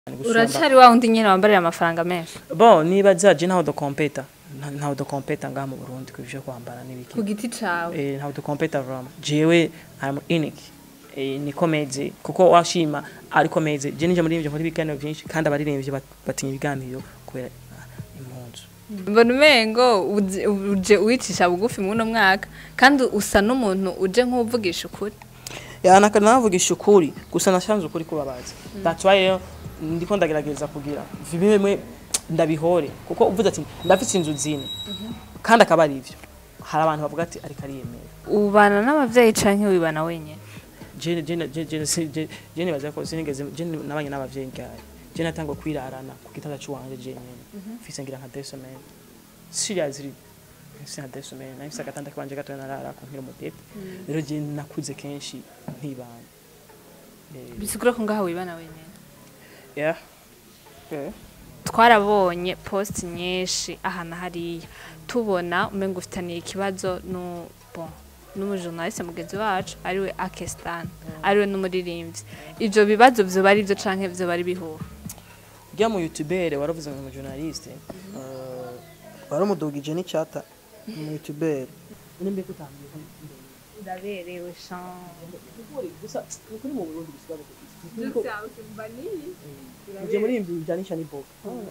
uracari wa wundi nyene wambarira amafaranga menshi bon niba zaje ntaho dukompeta nta- ntaho dukompeta ngaha mu burundi ku byo kwambara n'ibiki ku giti cawe Eh, ntaho dukompeta vraiment jewe am unique Eh, niko meze kuko washima ariko meze je nije muri ivyo nkora ibiganiro byinshi kandi abaririmbyi bat- batinya ibiganiro kubera ah, impunzu mbona umengo uzi- uje uwicisha bugufi muno mwaka kandi usa n'umuntu uje nk'uvugisha ukuri yanaka navugisha ukuri gusa nashanze ukuri kubabaza that's why rero ndiko ndagerageza kugira bimwe bimwe ndabihore kuko uvuze ati ndafite inzu zine kandi akaba ari ivyo hari abantu bavuga ati ariko ariyemera ubana n'abavyeyi canke wibana wenyene jene jene jene jene jene baza ko sinigeze jene nabanye n'abavyeyi ngaye jene natangwa kwirarana ku gitanda cy'uwanje jene mfise ngira nka deux semaines seriously mfise nka deux semaines nahise agatanda kanje gato narara ku nkira umutete rero jene nakuze kenshi ntibana Eh, bisigura ko ngaha wibana wenyene yeah yeah twarabonye post nyinshi aha na hariya tubona umengo ufitaniye ikibazo nu bon n'umujournaliste mugenzi wacu ariwe Akestan ariwe n'umuririmbyi ivyo bibazo vyoba ari vyo canke vyoba ari bihuha rya mu youtubere waravuze ngo mu journaliste waramudugije n'icyata mu youtubere nimbe kutambiye uraberewe shan gusa ukuri mu Burundi bisigaye uje muri ibi bijanisha n'iboga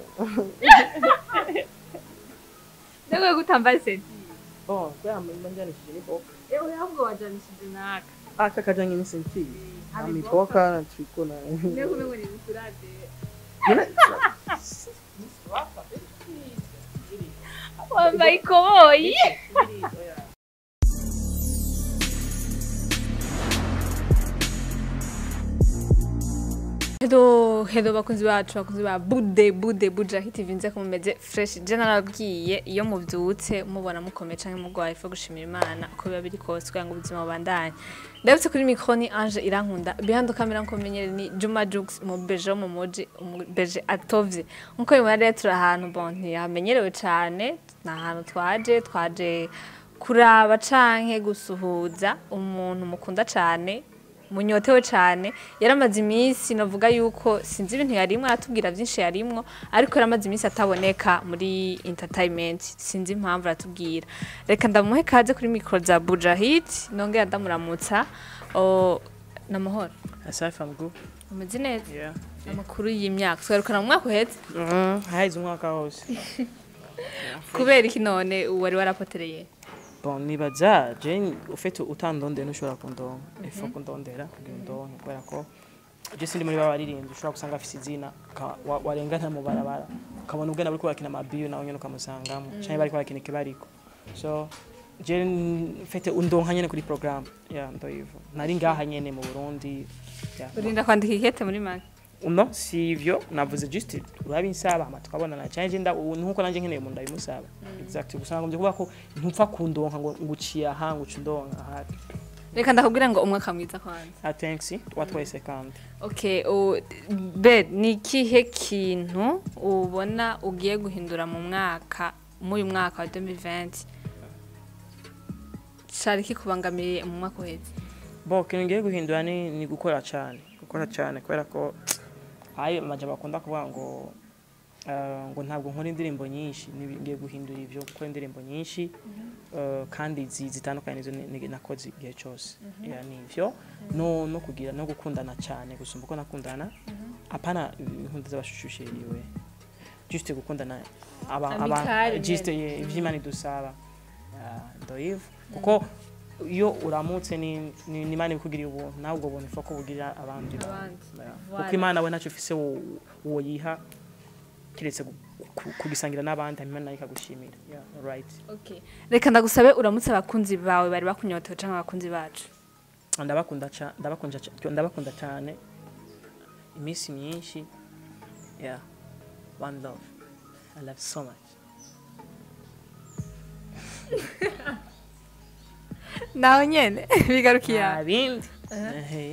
Nawe gutambaye seti oh bwa mbanjanishije n'iboga ewe ahubwo wajanishije naka aka kajanye n'isenti amiboka na triko na Mbega umengo ni bisurade wambaye ikoboyi Hello, hello bakunzi bacu bakunzi ba bude bude buja hiti vinze ko mumeze fresh je narabwiye iyo muvyutse mubona mukomeye canke mugwaye fo gushimira Imana uko biba biri kose kugira ngo ubuzima bubandanye ndabutse kuri micro ni Ange irankunda behind camera nkomenyere ni Juma Jux mu beje mu moji mu beje atovye nkuko bimara rero turi ahantu bon ntiyamenyerewe cane ni ahantu twaje twaje kuraba canke gusuhuza umuntu mukunda cane munyotewe cyane yaramaze iminsi navuga yuko sinzi ibintu yarimwo aratubwira byinshi yarimwo ariko yaramaze iminsi ataboneka muri entertainment sinzi impamvu aratubwira reka ndamuhe kaze kuri mikoro za Bujahid nongera ndamuramutsa o namahoro asafi amgu umeze neza yeah amakuru y'imyaka twerukana mu mwaka uhetse mm haize umwaka wose kubera iki none wari warapotereye bon nibaza je ufite utandonde nushobora kundonka ifa kundondera kugira ndonke kubera ko je sindi muri babaririmbyi ushobora gusanga afise izina ka- wa- warengana mu barabara ukabona ubwena bariko barakina amabiyo nawe nyene ukamusangamo canke bariko barakina ikibariko so je mfite undonka nyene kuri programme ya ndoyivo nari ngaha nyene mu Burundi yeah. urinda kwandika ikete muri make no si ivyo navuze just urabinsaba hama tukabonana cyane nda nkuko nanje nkeneye umuntu ndabimusaba exactly gusa nagombye kuvuga ko ntupfa kundonka ngo nguciye aha nguca undonka aha reka ndakubwira ngo umwaka mwiza kwanza ah thanks watwese kandi Okay, o, be ni ikihe kintu ubona ugiye guhindura mu mwaka muri uyu mwaka wa 2020 cari kikubangamiye mu mwaka uheze bo kintu ngiye guhindura ni, ni gukora cyane gukora cyane kubera ko ayo amajambo bakunda kuvuga ngo uh, ngo ntabwo nkora indirimbo nyinshi nibi- ngiye guhindura ivyo gukora indirimbo nyinshi uh, kandi zi- zitandukanye nizo ni- ni- nakoze igihe cyose yeah, ni ivyo no, no kugira no gukundana cyane gusumba uko nakundana apana inkunda z'abashushuriwe just gukundana aba aba Amicale just nyene. yeah, ivy'Imana idusaba Yeah, ndoyivu kuko iyo uramutse ni ni ni Imana ibikugiriye ubuntu nawe ubwo buntu ifa ko bugirira abandi bantu. Abandi. Yeah. Voilà. kuko Imana we ntacyo ufise wo- wo yiha kiretse gu- ku- kugisangira n'abandi hanyuma nayo ikagushimira yeah, right okay. reka ndagusabe uramutse abakunzi bawe bari bakunyotewe canke abakunzi bacu ndabakunda ca- ndabakunda ca- ndabakunda cyane iminsi myinshi yeah one love i love so much naho nyene bigarukiye aho. nta bindi Ehe.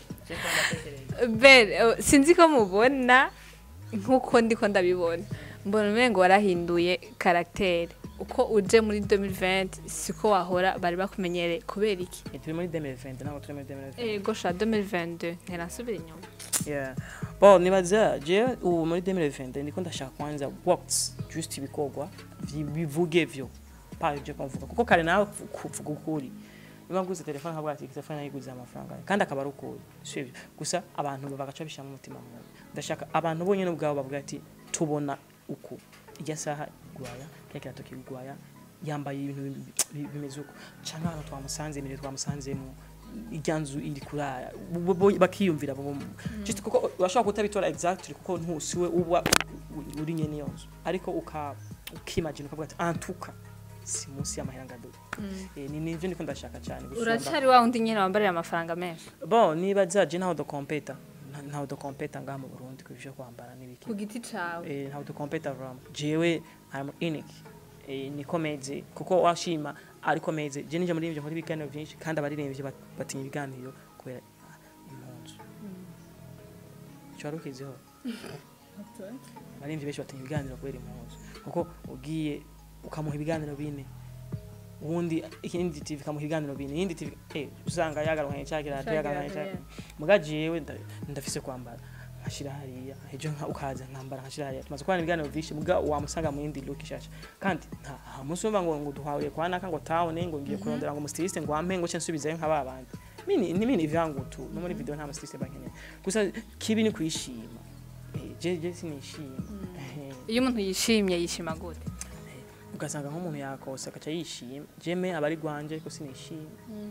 Ben, eh, sinzi ko mubona nk'uko ndiko ndabibona mbona umengo warahinduye karagiteri uko uje muri 2020 siko wahora bari bakumenyereye kubera iki Eh, turi muri 2020 ntabwo turi muri 2020 ego sha 2022 nterasubira inyuma Yeah. Bon, nibaza je ubu muri 2020 ndiko ndashaka kwanza works just ibikorwa vi- bivuge vyo pa je kumvuga kuko kare nawe kuvuga ukuri niba nguze telefone nkavuga ati telefone nayiguze amafaranga kandi akaba ari ukuri sivyo gusa abantu bagaca bishira mu mutima mwe ndashaka abantu bonyene ubwabo bavuga ati tubona uku ijya saha igwaya kya kirato kigwaya yambaye ibintu bi- bi- bimeze uko canke abantu twamusanze imbere twamusanzemo irya nzu iri kuraya bo- bo- bakiyumvira bo- just kuko urashobora kutabitora exactly kuko ntusiwe uba u- uri nyene iyo nzu ariko uka ukimagine ukavuga ati antuka si munsi y'amahera ngaduka eh, ni nivyo ndiko ndashaka cyane gusumba- uracari wa wundi nyene wambarira amafaranga menshi bon niba zaje ntaho dukompeta ntaho dukompeta ngaha mu Burundi ku byo kwambara n'ibiki ku giti cawe eh, ntaho dukompeta vraiment jewe I'm unique eh, niko meze kuko washima ariko meze je nije muri ivyo nkora ibiganiro byinshi kandi abaririmbyi bat- batinya ibiganiro kubera ah, impunzu cyo warukizeho abaririmbyi benshi batinya ibiganiro kubera impunzu kuko ugiye ukamuha ibiganiro bine ubundi ikindi TV ikamuha ibiganiro bine iyindi TV eh usanga yagaruka cyakira yagaruka cyakira muga jewe nda- ndafise kwambara nkashira hariya ejo nka ukaza nkambara nkashira hariya tumaze kubana ibiganiro byinshi muga wamusanga mu yindi look ishasha kandi nta nta munsi umva ngo ngo duhawe kwa naka ngo tawone ngo ngiye kurondera ngo umustiliste ngo ampe ngo cyo nsubizayo nka babandi mini ni mini vyangu tu no muri video nta mustiliste bankeneye gusa kibi ni kwishima eh je je sinishima Eh, iyo umuntu yishimye yishima gute ugasanga nk'umuntu yakose akaca yishima jeme aba ari gwanje ariko sinishima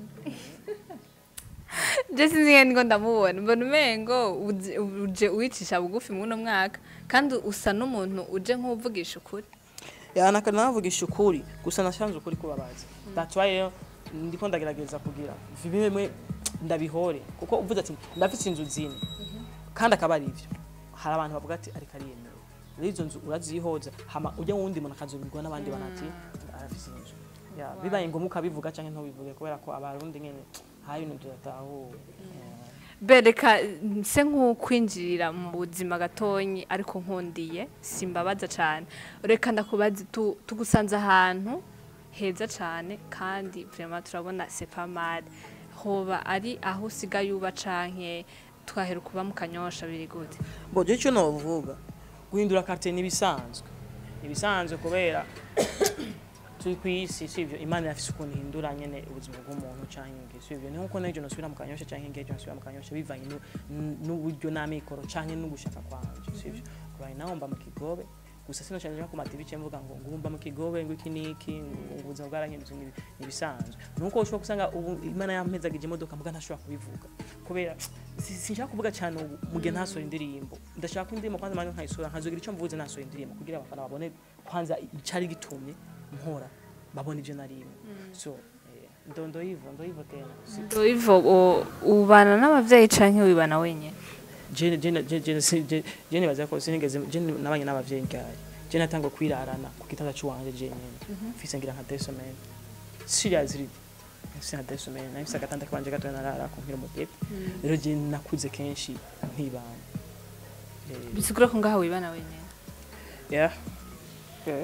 je sinzi ngene ngo ndamubona mbona umengo uzi- uje uwicisha bugufi muno mwaka kandi usa n'umuntu uje nk'uvugisha ukuri yanaka navugisha ukuri gusa nashanze ukuri kubabaza that's why rero ndiko ndagerageza kugira bimwe ndabihore kuko uvuze ati ndafite inzu zine kandi akaba ari ivyo hari abantu bavuga ati ariko ariyemewe rero izo nzu urazihoza hama ujya wundi muntu akazobirwa n'abandi banati arafise inzu ya bibaye ngombwa ukabivuga canke ntubivuge kubera ko abarundi nyene hari ibintu tudatahuwe bereka nse nk'ukwinjirira mu buzima gatonyi ariko nkundiye simbabaza cyane reka ndakubaza tu- tugusanze ahantu heza cyane kandi vraiment turabona sepamade hoba ari aho usigaye uba canke twahera kuba mu kanyosha biri gute bo je cyo novuga guhindura quartier nibisanzwe nibisanzwe kubera turi ku isi sivyo imana yafise ukuntu ihindura nyene ubuzima bw'umuntu canke nge sivyo ni nkuko nejo nosubira mu kanyosha canke ngejo nosubira mu kanyosha bivanye nu- n- n'uburyo n'amikoro canke n'ugushaka kwanje sivyo right now mba mu kigobe gusa sino cyane ku mativi cyo mvuga ngo ngumba mu kigobe ngo iki niki ngo ubuzima bwarahindutse nibi- nibisanzwe nuko ushobora kusanga ubu imana yampezagije imodoka muga ntashobora kubivuga kubera si- sinshaka kuvuga cyane ubu mu gihe ntasohora indirimbo ndashaka ko indirimbo kwanza manje nkayisohora nkazogira icyo mvuze nasohora indirimbo kugira abafana babone kwanza icyari gitumye mpora babona ibyo narimwe so eh, ndo ndo yivo ndo yivo tena Si- ivo ubana n'abavyeyi canke wibana wenyene je je je je si- je je nibaza ko sinigeze je nabanye n'abavyeyi ngaye je natanga kwirarana ku gitanda cy'uwanje je nyene mfise ngira nka deux semaines seriously mfise nka deux semaines nafise agatanda kanje gato narara ku nkira umugete rero je nakuze kenshi nkibana Eh, bisigura ko ngaho wibana wenyene yeah okay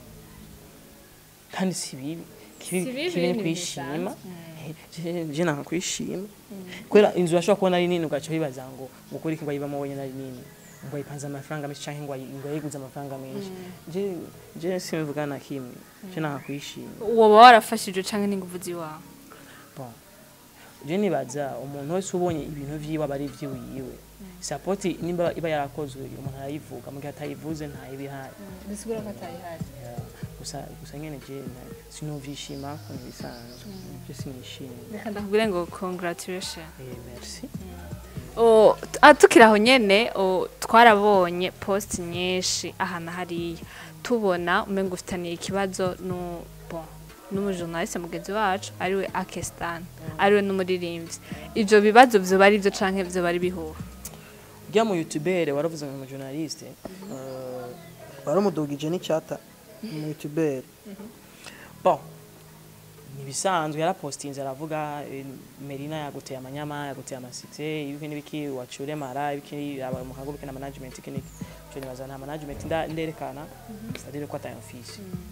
kandi si bibi kibi Si bibi, kibi ni ni kwishima Je- je nanga kwishima kubera inzu urashobora kubona ari nini ugaca wibaza ngo ngo kuri iki ngo ayibamo wenyine ari nini ngo ayipanze amafaranga menshi canke ngo ayi- ngo ayiguze amafaranga menshi je je simbivuga na kimwe je nanga kwishima woba warafashije canke n'inguvu ziwawe bon je nibaza umuntu wese ubonye ibintu vyiwe aba ari ivyiwiwe sapoti nimba iba yarakozwe umuntu arayivuga mu gihe atayivuze ntayibihaye bisigura ko atayihari Yeah. gusa gusa nyene je na- sinuvyishima ko ntibisanzwe je sinishimye reka ndakubwire ngo congratulation eh merci O, t- ah, tukiri aho nyene o, twarabonye post nyinshi ahantu hariya tubona umenga ufitaniye ikibazo nu bon n'umujournaliste mugenzi wacu ariwe Akestan ariwe n'umuririmbyi ivyo bibazo vyoba ari vyo canke vyoba ari bihuha rya mu youtubere waravuze ngo journaliste euh waramudugije n'icyata mu youtubere bon nibisanzwe yarapostinze aravuga eh, Merina yaguteye amanyama yaguteye amasite ibiki n'ibiki wacure mara ibiki aba mu kago na management iki n'iki cyo nibaza nta management nda- nderekana c'est-à-dire ko ataya office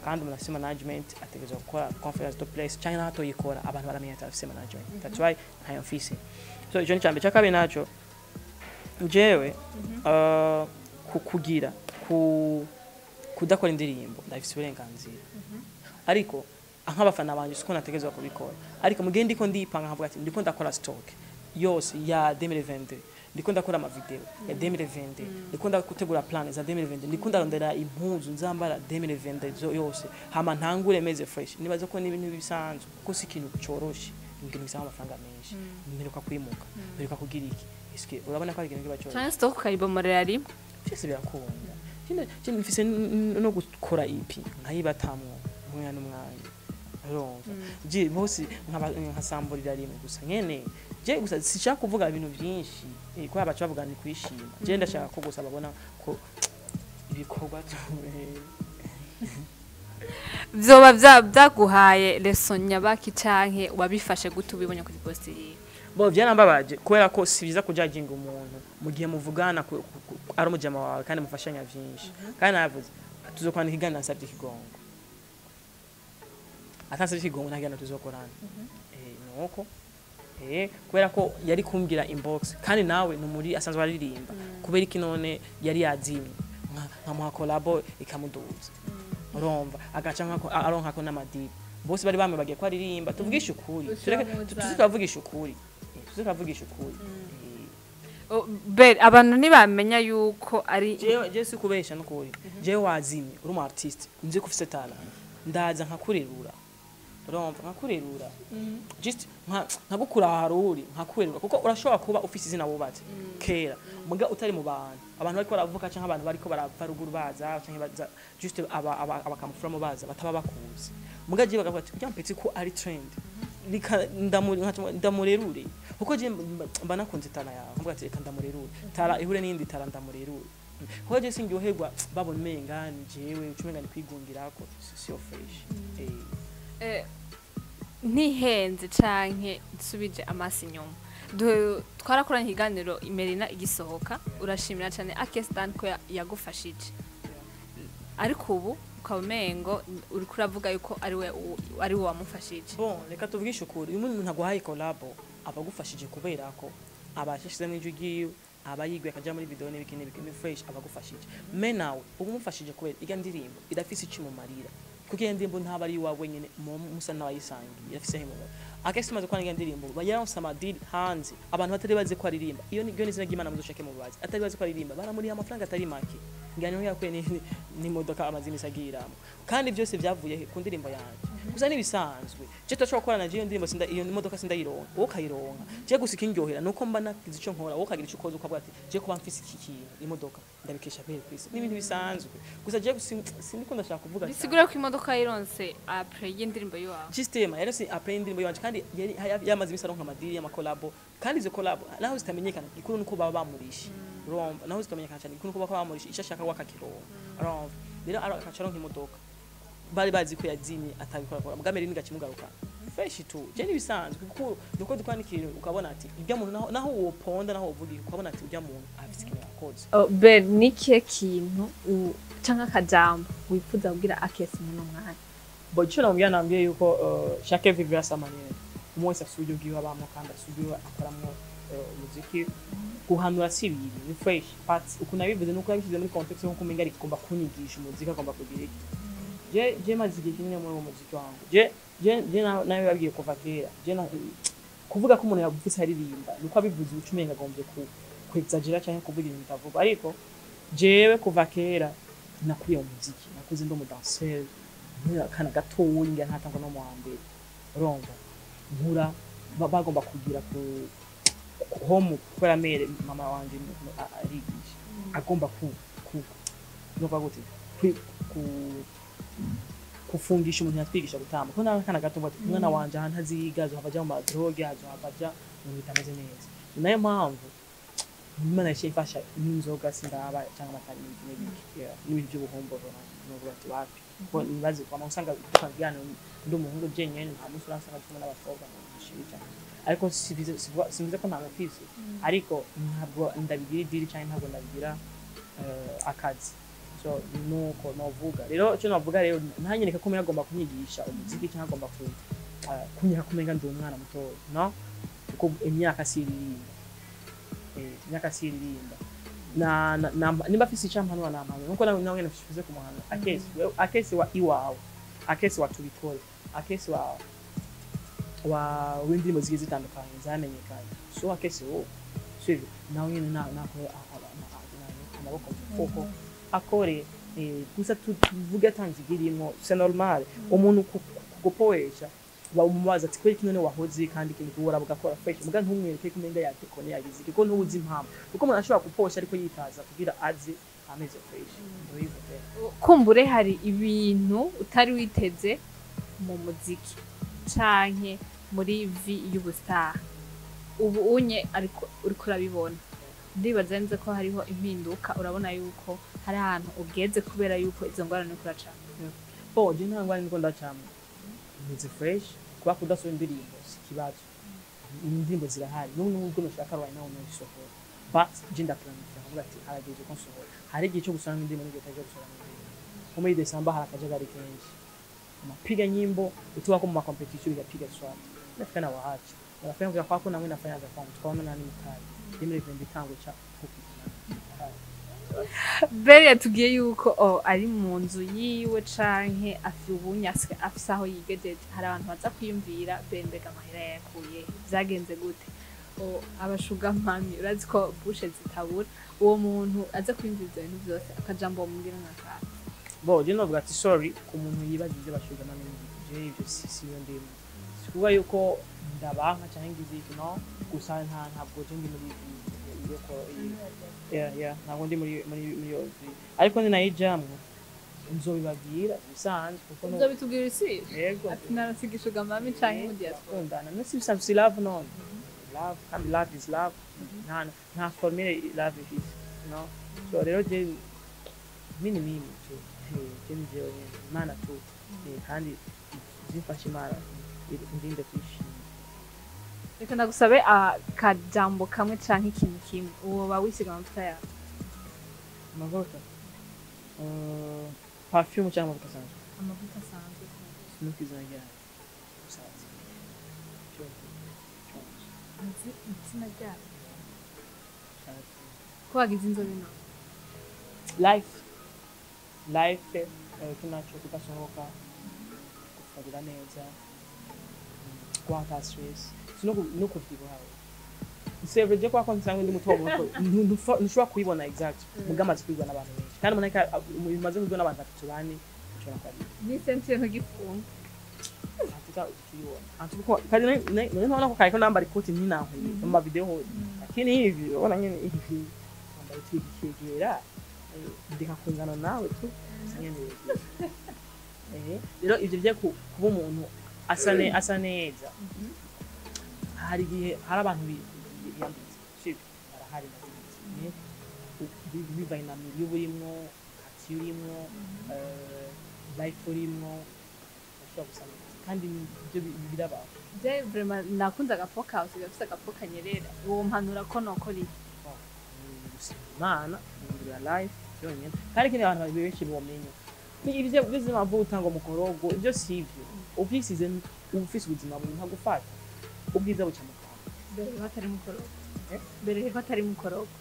kandi umuntu afise management ategerezwa gukora conference to place cyangwa naho atoyikora abantu baramenya ati afise management that's why ntayo mfise so ico ni icambere icya kabiri naco jewe uh, ku- kugira ku kudakora indirimbo ndabifise uburenganzira ariko nk'abafana banje siko nategerezwa kubikora ariko mugihe ndiko ndipanga nkavuga ati ndiko ndakora stock yose ya 2022 ndiko ndakora amavideo ya 2022 ndiko ndagutegura plan za 2022 ndiko ndarondera impuzu nzambara 2022 zo yose hama ntangure meze fresh nibaza ko n'ibintu bisanzwe kuko si ikintu coroshe ibintu bisaba amafaranga menshi mperuka kwimuka mperuka kugira iki eske urabona ko ari ikintu kiba coroshe cyangwa stock ukayibomorera rimwe byose birakunda Kino- kino mfise n- n- no gukora ipi nkayibatamwo umwanya n'umwanya urumva je bose nkaba- nkasamburira rimwe gusa nyene je gusa sishaka kuvuga ibintu byinshi eh, kubera baca bavuga ni kwishima je ndashaka ko gusa babona ko ibikorwa tu- vyoba vya- vyaguhaye leson nyabaki canke wabifashe gute ubibonye kuri post yiwe bo byarambabaje kubera ko si biza kujajinga umuntu mu gihe muvugana ku- ku- ku- ari umujama wawe kandi mufashanya byinshi kandi navuze tuzokwandika iganiro nasabye ikigongo atansabye ikigongo nta kiganiro tuzokorana Eh, nuko eh kubera ko yari kumbwira inbox kandi nawe ni muri asanzwe aririmba kubera iki none yari yazimye nka- nkamuha kolabo ikamuduza urumva agaca nkako aronkako n'amadiba bose bari bamwe bagiye ko aririmba tuvugishe ukuri tureke tuze turavugisha ukuri Eh, tuze turavugisha ukuri Eh, Oh, be abantu ntibamenya yuko ari jewe jewe si kubesha n'ukuri jewe wazimye uri umu artiste nzi ko ufise talent ndaza nkakurerura urumva nkakurerura just nka- nkagukura ahantu uri nkakurerura kuko urashobora kuba ufise izina wubatse kera muga utari mu bantu abantu bariko baravuka canke abantu bariko barava ruguru baza canke baza just aba- aba- abakamufuramo baza bataba bakuzi muga jewe bakavuga ati kurya mpetsi ko ari trend Rika- ndamu- nkaca- ndamurerure kuko je mba- mba nakunze tara yawe nkavuga ati reka ndamurerure tara ihure n'iyindi tara ndamurerure kuko je singyoherwa babona umenga ni jewe ucumenga ni kwigungirako si- siyo fresh Eh, Eh, ntihenze canke nsubije amaso inyuma Du- twarakoranye ikiganiro imerina igisohoka urashimira cyane akestan ko ya- yagufashije ariko ubu ukaba umengo uriko uravuga yuko ari we u- ari we wamufashije bon reka tuvugishe ukuri iyo umuntu aguhaye kolabo aba agufashije kubera ko aba yashyizemo ijwi ryiwe aba yiguye akajya muri video n'ibiki n'ibiki ni fresh aba agufashije me nawe uba umufashije kubera irya ndirimbo irafise icyo imumarira kuko iyo ndirimbo ntaba ari iwawe nyine mu- musa n'abayisangiye irafise aho imumara akesi tumaze kubona iyo ndirimbo bayaronse amadili hanze abantu batari bazi ko aririmba iyo ni iyo ni izina ry'imana muzoshake mu bazi atari bazi ko aririmba baramuriha amafaranga atari make ngani niho yakuye ni- ni- n'imodoka amaze imisi agiramo kandi byose byavuye he? ku ndirimbo yanjye gusa n'ibisanzwe je tudashobora gukorana je iyo ndirimbo sinda iyo modoka sindayironka wowe ukayironka je gusa ikindyohera nuko mba nagize ico nkora wowe ukagira ico ukoze ukavuga ati je kuba mfise iki kintu imodoka ndabikesha kweri kwisi n'ibintu bisanzwe gusa je sin- sindiko ndashaka kuvuga cyane. bisigura ko imodoka yironse apre y'indirimbo yiwawe Systema yari si apre indirimbo yanje kandi yari haya- yamaze imisi aronka amadiri y'amakolabo kandi izo kolabo naho zitamenyekana ikuru nuko baba bamurisha urumva naho zitamenyekana cyane ikuru nuko baba bamurisha icyo ashaka wakakironka urumva rero ara- akaca aronka imodoka bari bazi ko yazimye atabikora kora bwa mbere nigakimugaruka fresh tu je nibisanzwe kuko nuko dukora n'ikintu ukabona ati ibyo muntu naho naho woponda naho uvuga ukabona ati urya muntu afite ikintu yakoze be ni kihe kintu u- canke akajambo wifuza kubwira akesi muno mwanya bo icyo namubwira nambwiye yuko uh, chaque vivre à sa manière umwe wese afite uburyo bwiwe abamo kandi afite uburyo akoramo uh, umuziki guhanura si ibintu ni fresh but ukuntu nabivuze nuko yabishyize muri context nkuko umenga rigomba kunyigisha umuziki agomba kugira iki je je maze igihe kinini muri uwo muziki wangu je je je na- nawe babwiye kuva kera je na kuvuga ko umuntu yagufise aririmba nuko abivuze uca umenga agombye ku kwexagera cyangwa kuvuga ibintu bitavuga ariko jewe kuva kera nakuriye mu muziki nakuze ndi umudanseri nkura akana gatoya ngira ntatangwa no mu wa mbere urumva nkura ba- bagomba kugira ku ku- home kubera mere mama wanje ni- ni- a- arigisha agomba ku ku nova gute kwi- ku kufungisha umuntu yatwigisha gutamba kuko nawe kana gato bati umwana wanje ahantu aziga azohava aja mu madroge azohava aja mu bintu bitameze neza ni nayo mpamvu imana yaciye ifasha n'inzoga sindaba cyangwa amata n'ibindi n'ibiki yeah, n'ibintu by'ubuhomboro n'uvuga ati wapi kuko nibaze kwama usanga tukabwirana ndi umuhungu jenyene nta munsi uransanga kumwe n'abakobwa mushiri cyane ariko sibize sivuga- simvuze ko nta mufise ariko ntabwo ndabigira idiri cyangwa ntabwo ndabigira eh, akazi so nuko novuga rero icyo navuga rero ntanyereka ko umenga agomba kunyigisha umuziki cyangwa agomba ku ah, kunyereka ko umenga ndi umwana mutoya no kuko imyaka si iririmba eh imyaka si iririmba na, na, na nimba afise icampanura nampanura nuko nawe nawe nafize ku muhanda akesi wewe- akesi wa iwawe akesi wa tubitore akesi wa wa w'indirimbo zigiye zitandukanye zamenyekanye so akesi wowe sivyo nawe nyene na nakore amaboko mu mufuko akore eh, gusa tu- tuvuge atanzigirimo c'est normal umuntu ku- ku- kugupoesha bamubaza ati kweli kino ne wahoze kandi ikintu kubura bugakora fresh muga ntumwereke ko umenga yatekone yagize kuko ntubuzi impamvu kuko umuntu ashobora guposha ariko yitaza kugira aze ameze fresh Ndoyivuga rero. kumbure hari ibintu utari witeze mu muziki canke muri vi y'ubustar ubu unye ariko uriko urabibona ndibaza neza ko hariho impinduka urabona yuko hari ahantu ugeze kubera yuko izo ngorane uriko uracana bo je nta ngwani niko ndacamwe meze fresh kuba kudasohora indirimbo si ikibazo indirimbo zirahari n'ubu nubwo nushaka rwaye nawe unayisohora but je ndaplanifira nkavuga ati harageze ko nsohora hari igihe cyo gusohora indirimbo n'igihe cyo gusohora indirimbo nko muri Desemba hari akajagari kenshi unapiga nyimbo ukiwa kwa makompetition unapiga swati nafika na waacha unafanya vya kwako na mimi nafanya vya kwangu tukaona nani mkali mimi ndio nditango cha kupi bere yatubwiye yuko oh, ari mu nzu yiwe canke afi ubunyaswe afise aho yigejeje hari abantu baza kwiyumvira bere mbega amahera yayakuye vyagenze gute oh, abashugamami urazi ko bushe zitabura uwo muntu aza kwiyumvira ivyo bintu vyose akajambo wamubwira nk'akantu bo je novuga ati sorry ku muntu yibaza ivyo bashuga na mimi je ivyo si si yo ndimo sikuvuga yuko ndabanka canke ngize iki no gusa nta ntabwo je ndi muri iyo ko yeah yeah ntabwo ndi muri muri muri iyo vi- ariko ni nayijamwe nzobibabwira bisanzwe kuko no uzobitubwira isi yego ati narasiga ishugamami canke mu diaspora kundana nasi bisanzwe si love none love kandi love is love nta nta formule love is no so rero je mini mimi je je je ni jewe imana tu Eh, kandi zifasha imana ndinde kwishima reka ndagusabe akajambo kamwe canke ikintu kimwe uwo bawisiga amavuta yawe amavuta Eh, perfume cyangwa amavuta asanzwe amavuta asanzwe sinuka izina ryayo usaza cyose cyose azi izina ryayo cyose ko wagize inzobe none life life eh, tunacho tugasohoka kufarira neza mm, kwata stress sino no kuvyibuha sevre je kwa konti sangu ndi muto muto ntu- ntushobora kubibona exact mugama zikubibwa n'abantu benshi kandi muneka bimaze kubibwa n'abantu batatu bane ushobora kwabibona ni sentiye ntugifunga hatuka ukibona hatuko kandi none naona ko kaiko nambari koti ntinankwiye mu mavideo hose lakini hivi ubona nyene hivi nambari twigikegera ndeka kungana nawe tu nyene eh rero ivyo byo ku- kuba umuntu asa ne asa neza hari igihe hari abantu bi- bi- biyambitse sibyo barahari ndabizi bivanye na milieu urimwo kati urimwo eh, life urimwo ushobora gusa neza kandi ibyo bi- birabaho je vraiment nakunze agapoka usiga afise agapoka nyerera uwo mpanura ko nokora iki ni gusenga imana guhindurira life byonyine kandi ikindi abantu benshi bomenya ni ibyo bizima vuta ngo mukorogo ibyo si ibyo ubyisize uba ufise ubuzima buri nta gufata ubwiza buca mu kanwa mbere ko atari mukorogo Eh? mbere ko atari mukorogo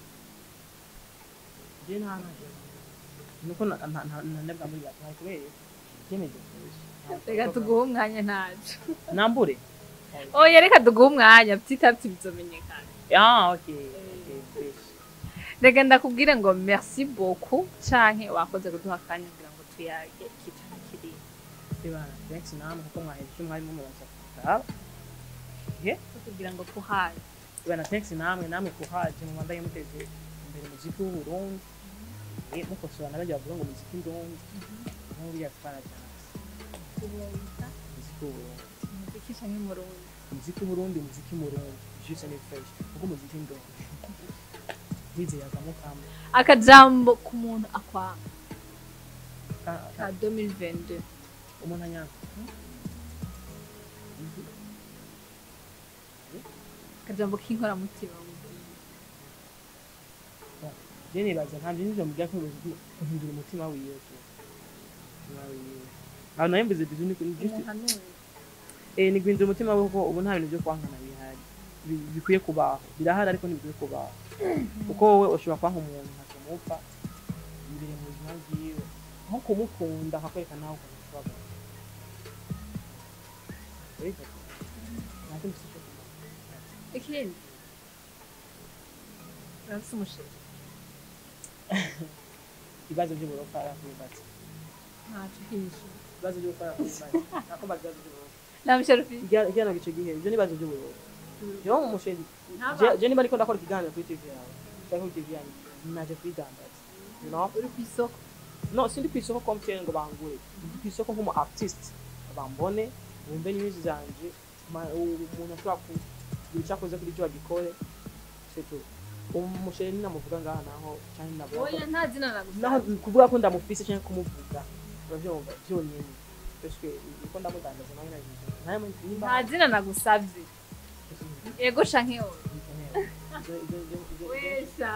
je nta ntaje nuko na- nta- nta- ntanebwa muri gato hari kubera byemeje reka tuguhe umwanya ntaco nambure oya reka tuguhe umwanya byitavye bizomenyekana ah okay okay fresh reka ndakubwire ngo merci beaucoup canke wakoze kuduha akanya kugira ngo tuyage ikicara kiriya Ibana, thanks namwe kuko mwaheze icyo mwari mumubaza kuraba kugira ngo tuhaye Ibana, thanks namwe namwe kuhaje mu Rwanda muteze imbere muziki w'u Burundi eh mukosora n'abajya bavuga ngo muziki ndundi nk'uri yatwara cyane muziki w'u Burundi umuziki canke umurundi muziki w'u Burundi muziki mu Burundi juste ni fresh kuko muziki ndundi wize yazamo kamwe akajambo ku muntu akwanga Ka- ka ka- 2022 umuntu anyanga akajambo k'inkoramutima je je nibaza ntabyo nivyo mubwira ko guhindura umutima wiwe tu umutima wiwe aho nayo mbize bizu ni just eh ni guhindura umutima wiwe kuko ubu nta bintu byo kwankana bihari Bi- bikwiye kubaho birahari ariko ntibikwiye kubaho kuko wowe ushobora kwanka umuntu ntakamupfa imbere mu buzima bwiwe nko kumukunda akakwereka nawe ukuntu ushobora kumukunda. Ariko, nta kindi si cyo kumara. ikindi urafise umusheri ibibazo by'uburofa arakubibatse ntaco kinisha ibibazo by'uburofa arakubibatse nakumva ibibazo by'uburofa nta musheri ufise igihano gico gihe ibyo ni ibibazo by'uburofa jewe umusheri Ntaba- je- je niba ariko ndakora ikiganiro kuri tv yawe cyangwa kuri tv yanjye naje kwidandaza you know uri kw'isoko no sindi ku isoko komutiyeni ngo bangure ndi ku isoko nk'umu artist bambone bumve news zanje ma- u- umuntu ashobora kugira icyo akoze kuri cyo bagikore setu umusheri ninamuvuga ngaha naho cyangwa navuga ko oya nta zina naho nagusaba kuvuga ko ndamufise cyangwa kumuvuga urabyumva byonyine ese uko ndamudandaza nawe nagize nawe nimba nta zina nagusavye ego canke oya wesha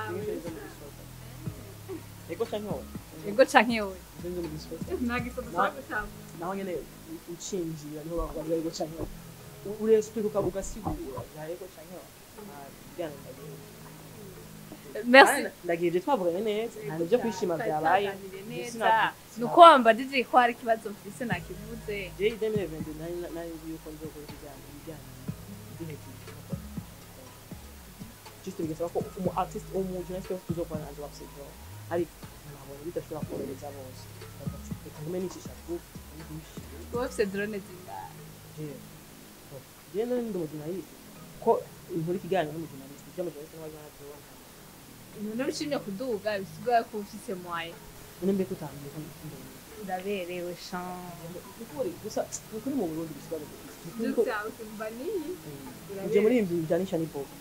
ego canke wowe ego canke oya Izo nzo mu gisozi. nagisoza Na- gutamba naho nyene ucinjira niho bavuga ego canke wowe urestuka ugasigura bya ego canke wowe Ah, bijyana ndagiye. merci Kandi ndagiye je twavuganye neza nta nibyo kwishima byabaye neza nuko wambajije ko hari ikibazo mfise nakivuze je idemire vende nari nari nzi yuko nzokora ibijyanye ibijyanye n'ihejuru just bigasaba ko umu artist umuntu wese uzokora nanjye wabsibyo ariko nabonye bidashobora korohereza bose reka ngume nicisha group nigushije wowe ufise drone zingahe je je nari ndi umujurnaliste ko inkuru ikiganiro n'umujurnaliste ibyo amujurnaliste n'abajurnaliste tubona none ushimye kuduga bisigaye ko ufise mwaye none mbe kutambiye ko ndumva uraberewe shan ukuri gusa ukuri mu Burundi bisigaye Dukse yawe kumva niyi uje muri ibi bijyanisha n'ipopo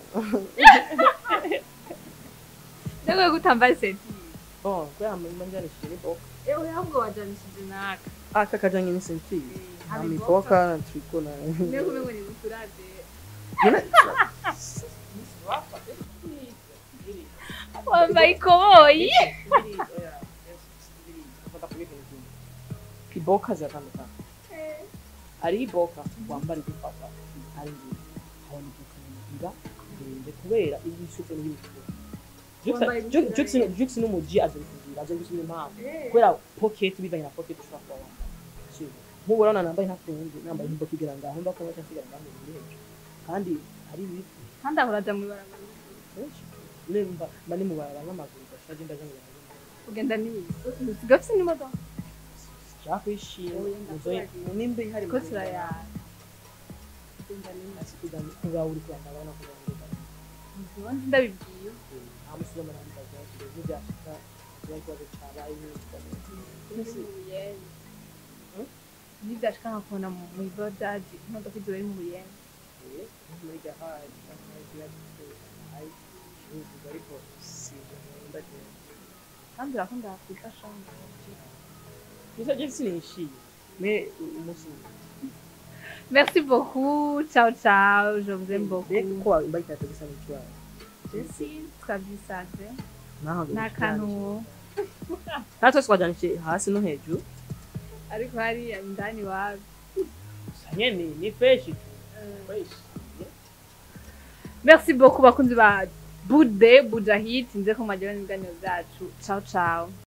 ndagoye gutambaye senti bon kubera mba njyanishije n'ipopo ewe ahubwo wajanishije naka aka kajanye n'isentire nta Hari mipoka triko na niyo kumengo ni buturade wambaye ikoboyi iboka ziratandukana hari iboka wambara igufata ari nziza habona iboka nziza ndende kubera ibisuko n'ibisuko Wambaye ibisuko jux n'umuji aje bikubwira aje gusubira impamvu kubera pocket bivanye na pocket ushobora kuba wambaye Sibyo? nk'ubu urabona nambaye ntakundi nambaye nk'iboka igira ngaho mba kuba cyangwa ngaho muri hejuru kandi hari ibiti kandi aho uraja mw'ibarabara benshi nemba mba ni mu barabara n'amaguru gashaje ndaje mu barabara ugenda niyi usiga ufise n'imodoka nshaka kwishima Oya, muzoye ndakurahiye. nimba ihari ko turayara ugenda niyi kuba uri kwanda abana kugira ngo ubundi ndabibwiye nta musi zo muri kazi yacu n'ibyashika kuba ikibazo cyabaye Buyenzi. nibyashika nkakubona mu ibodaji imodoka izoba iri mu buyenzi muri gahari cyangwa ikiba giteye igihugu ariko si nkunda cyane kandi urakunda kwifasha gusa je sinishiye me umunsi merci beaucoup ciao ciao je vous aime beaucoup mbega ko wambaye ikarita gisa n'ikibazo jesi twabyisanze naho nta kantu kandi twese twajanishije hasi no hejuru ariko hariya indani wawe gusa nyene ni fresh fresh merci beaucoup bakunzi ba bude budahit nze ko mwagirana ibiganiro byacu ciao ciao